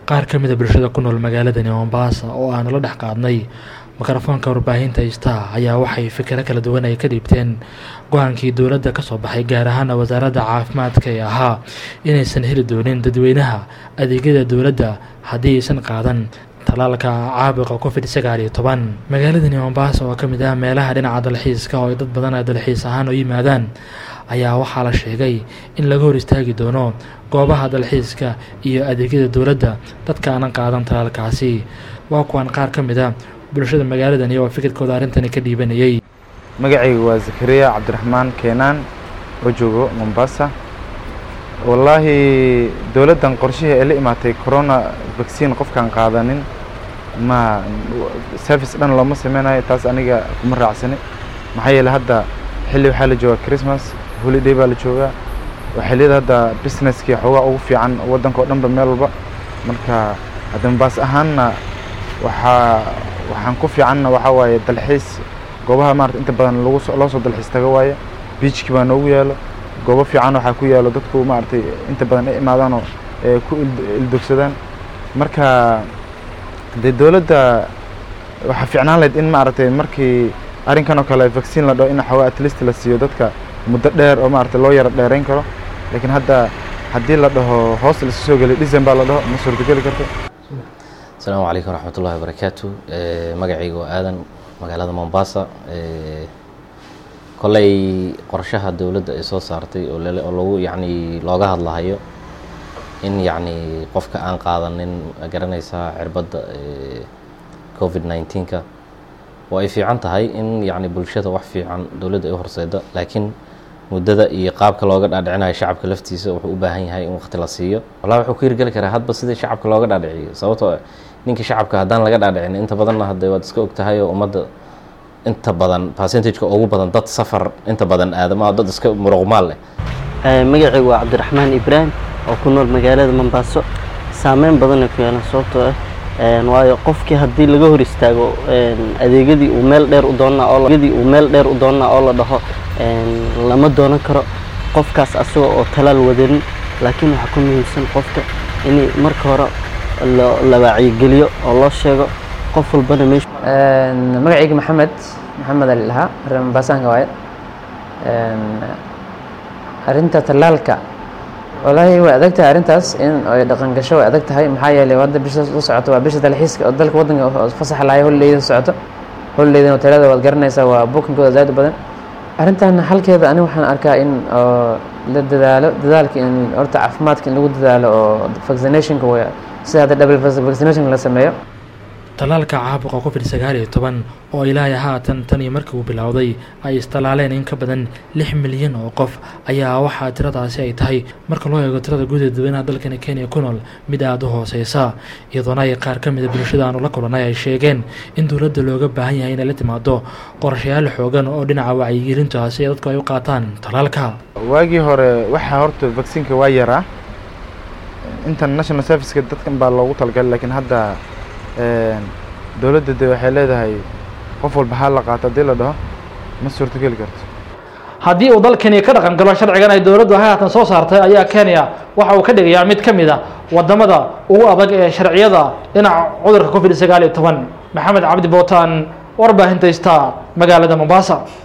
qaar ka mida bulshada ku nool magaaladani mombasa oo aan la dhex qaadnay mikrofoonka warbaahinta istaa ayaa waxay fikiro kala duwan ay ka dhiibteen go-aankii dowladda ka soo baxay gaar ahaana wasaaradda caafimaadka ee ahaa inaysan heli doonin dadweynaha adeegyada dowladda haddii aysan qaadan talaalka caabuqa covid sagaal iyo toban magaaladani mombasa oo ka mid ah meelaha dhinaca dalxiiska oo ay dad badan ay dalxiis ahaan u yimaadaan ayaa waxaa la sheegay in laga hor istaagi doono goobaha dalxiiska iyo adeegyada dowladda dadka aanan qaadan talaalkaasi waa kuwan qaar ka mid a bulshada magaaladani oo fikirkooda arrintani ka dhiibanayay magacayga waa zakariya cabdiraxmaan keenaan oo joogo mombasa wallaahi dowladdan qorshihii ay la imaatay corona vaccine qofkaan qaadanin ma service dhan looma sameynayo taas aniga kuma raacsani maxaa yeeley hadda xilli waxaa la joogaa christmas holiday baa la joogaa waa xilliyada hadda businesskii xoogaa ugu fiican waddanka oo dhanba meel walba marka hadda mombas ahaanna waxaa waxaan ku fiicanna waxaa waaye dalxiis goobaha maarata inta badan lagu loo soo dalxiis taga waaye beachki baa noogu yaalo goobo fiican waxaa ku yaalo dadku maaragtay inta badan ay imaadaanoo ku ildogsadaan marka dee dowladda waxaa fiicnaan lahayd in maaragtay markii arrinkan oo kale vaccine la dhaho in xoogaa at least la siiyo dadka muddo dheer oo maaragtay loo yaro dheerayn karo laakiin hadda haddii la dhaho hoos lasu soo geliy december la dhaho ma suurtogeli karto asalaamu calaykum waraxmat ullahi wabarakaatu magacayga waa aadan magaalada mombasa kolley qorshaha dowladda ay soo saartay oo oo lagu yacni looga hadlahayo in yacni qofka aan qaadanin garanaysaa cirbadda covid nineteenka oo ay fiican tahay in yacni bulshada wax fiican dowladda ay u horseeda laakiin muddada iyo qaabka looga dhaadhicinayo shacabka laftiisa wuxuu u baahan yahay in waqti la siiyo wallahi wuxuu ku hirgeli karaa hadba sidii shacabka looga dhaadhiciyo sababtoo ninka shacabka haddaan laga dhaadhicin inta badanna hadde waad iska og tahay oo ummadda inta badan percentageka ugu badan dad safar inta badan aadama dad iska muruqmaal leh magacaygu waa cabdiraxmaan ibraahim oo ku nool magaalada mombaaso saameyn badanay ku yeelan sababtoo ah waayo qofkii haddii laga hor istaago adeegyadii uu meel dheer u doonnaa oo adeegyadii uu meel dheer u doonnaa oo la dhaho lama doonan karo qofkaas asagoo oo talaal wadanin laakiin waxaa ku muhiimsan qofka in marka hore la wacyigeliyo oo loo sheego qof walbana meesha magacayga maxamed maxamed ali lahaa reer mombaasaanka waaye arrinta tallaalka wallaahi way adag tahay arrintaas in ay dhaqan gasho way adag tahay maxaa yeelay hadda bisha u socoto waa bisha dalxiiska oo dalka waddanka fasax lahay holidayda socoto holidaydan hoteelada waad garanaysaa waa bookingkooda zaad u badan arrintan halkeeda ani waxaan arkaa in la dadaalo dadaalka in horta caafimaadka in lagu dadaalo oo vaccinationka way sida hadda double vaccination la sameeyo talaalka caabuqa covid sagaal iyo toban oo ilaahay haatan tan iyo markii uu bilowday ay istalaaleen in ka badan lix milyan oo qof ayaa waxaa tiradaasi ay tahay marka loo eego tirada guud ee dadweynaha dalkani kenya ku nool mid aada u hooseysa iyadoona ay qaar ka mida bulshada aanu la kulanay ay sheegeen in dowladda looga baahan yahay inay la timaado qorshayaal xoogan oo dhinaca wacyigelinta si ay dadku ay u qaataan talaalka waagii hore waxaa horta vaccinka waa yaraa intan national serviceka dadkan baa loogu talagalay laakiin hadda dowladda de waxay leedahay qof walba ha la qaato haddii la dhaho ma suurtogeli karto haddii uu dalkani ka dhaqan galo sharcigan ay dowladdu haatan soo saartay ayaa kenya waxa uu ka dhigayaa mid ka mid a wadamada ugu adag ee sharciyada dhinaca cudurka covid sagaal iyo toban maxamed cabdi bootaan warbaahinta ista magaalada mombasa